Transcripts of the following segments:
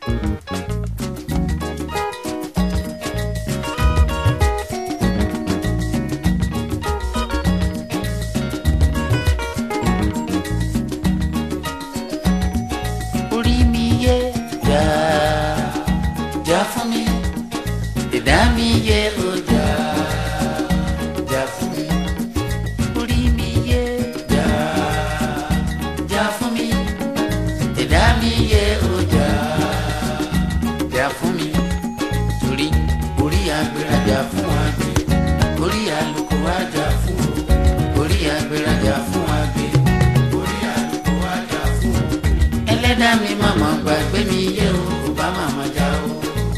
orí mi yé jà jà fún mi ìdá mi yé o jà jà fún mi orí mi yé jà jà fún mi ìdá mi yé o jà jà fún mi torí orí agbèrèjà fún àgbẹ̀ orí àlùkò àjà fún o orí agbèrèjà fún àgbẹ̀ orí àlùkò àjà fún o ẹlẹ́dàá mi màmá gbàgbé mi yé o kò bá màmá já o.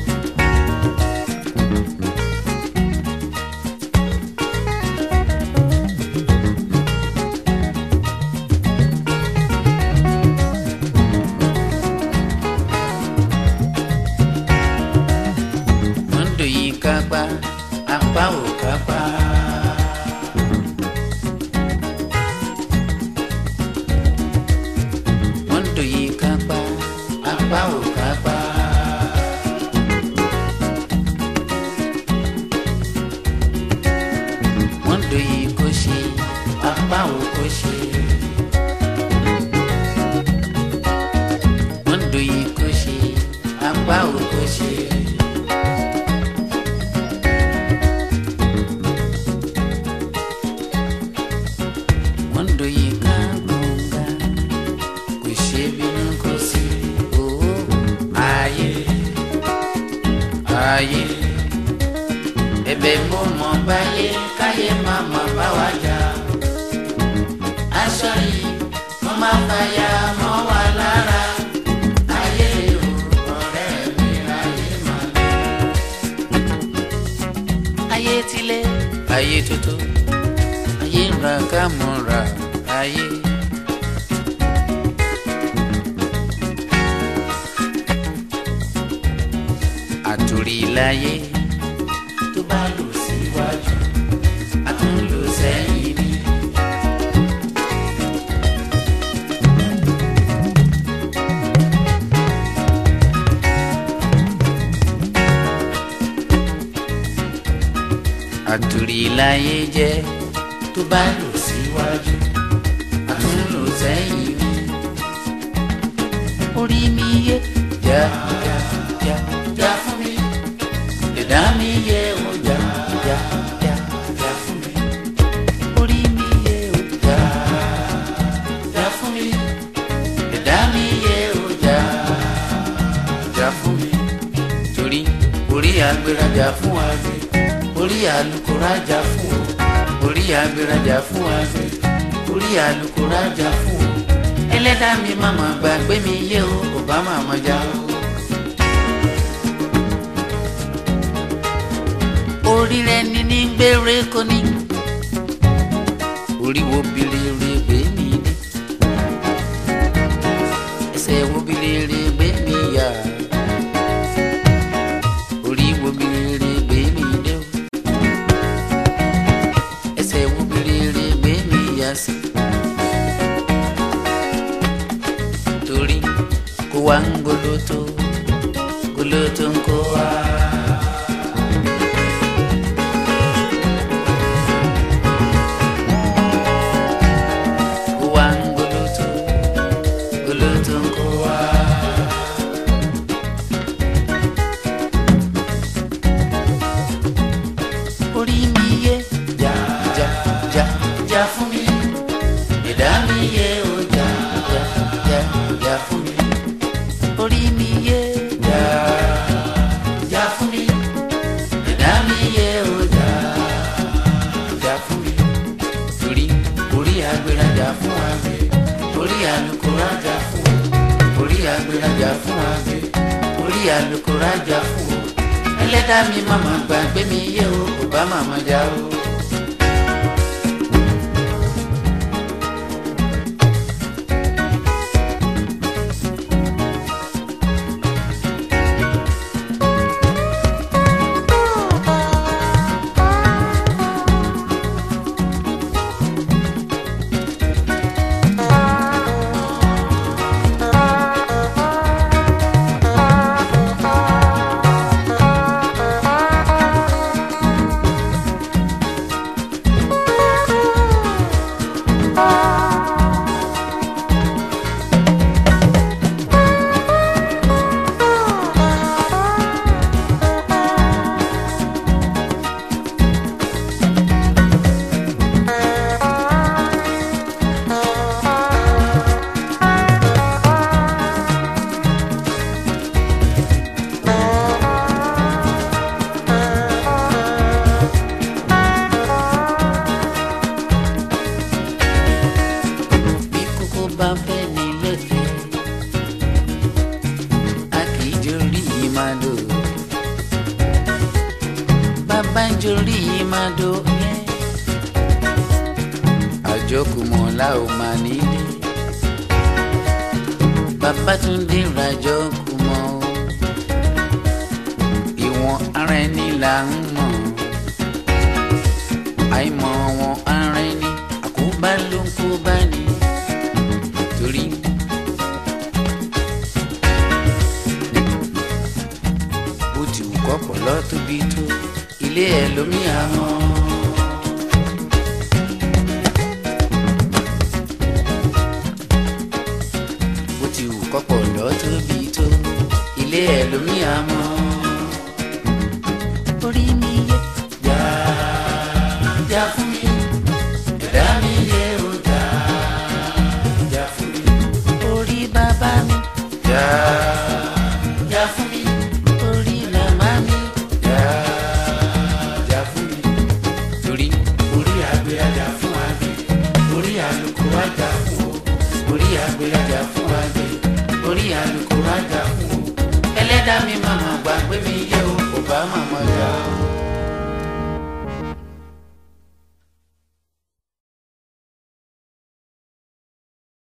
Mondo yìí kápá apá ò kápá. Mondo yìí kápá apá ò kápá. Mondo yìí kò ṣe apá ò kò ṣe. Mondo yìí kò ṣe apá ò kò ṣe. Mondo yìí ká gbọ̀ngà kò ṣe bínú kò sí owó ayé ayé ẹ̀bẹ̀ mo mọ̀ báyé káyé má má bá wa jà aṣọ yìí mo má fàyà mọ́ wa lára ayé o ọ̀rẹ́ mi ayé má lé ayé tilẹ̀ ayé tuntun ayé ń ra ká mọ́ra ayé. àtòrí láyé tó bá lò síwájú a tún lò sẹ́yìn ni. àtòrí láyé jẹ́ tó bá lò síwájú a tún lò sẹ́yìn ni. orí mi yé jà jà jà jà fún mi ìdá mi yé o jà jà jà jà fún mi orí mi yé o jà jà fún mi ìdá mi yé o jà jà fún mi torí orí agbérajà fún àgbẹ̀ orí alukórajà fún o orí agbérajà fún àgbẹ̀ orí alukórajà fún o ẹlẹ́dàá mi màmá gbàgbé mi yé o kò bá màmá já o. orí rẹ ní ní gbére kò ní orí wo bilere gbé mi ní ẹsẹ̀ wo bilere gbé mi yá orí wo bilere gbé mi dé o ẹsẹ̀ wo bilere gbé mi yá sí torí kó wá ń goloto goloto ń kó wá. Kó wá ń goloto goloto ń kó wá. orí mi yé jà jà jà jà fún mi ìdá mi yé o jà jà jà jà fún mi orí mi yé jà jà fún mi ìdá mi yé o jà jà fún mi torí orí agbérajà fún àgbẹ̀ orí alukórajà fún o orí agbérajà fún àgbẹ̀ orí alukórajà fún o ẹlẹ́dàá mi màmá gbàgbé mi yé o kò bá màmá já o. màdò bàbá ń jorí màdò yẹn àjọkùmọ̀ la ò máa nílé bàbá tún dé rajọ kùmọ̀ o ìwọ̀n ara ẹni là ń mọ̀ àìmọ̀ wọn ara ẹni àkóbá ló ń kó bá ní torí. bó ti wù kọ́pọ̀ lọ́ tóbi tó ilé ẹ̀ lómi àmọ́. bó ti wù kọ́pọ̀ lọ́ tóbi tó ilé ẹ̀ lómi àmọ́. orí mi yẹ jà jà fún mi ẹ̀dá mi yẹ ó jà jà fún mi orí bàbá mi jà jà fún mi orí màmá mi jà jà fún mi torí orí àgbẹ̀ ajá fún àgbẹ̀ orí àlùkò ajá fún o orí àgbẹ̀ ajá fún àgbẹ̀ orí àlùkò ajá fún o ẹlẹ́dàá mi màmá gbàgbé mi yẹ o kò bá màmá jà o.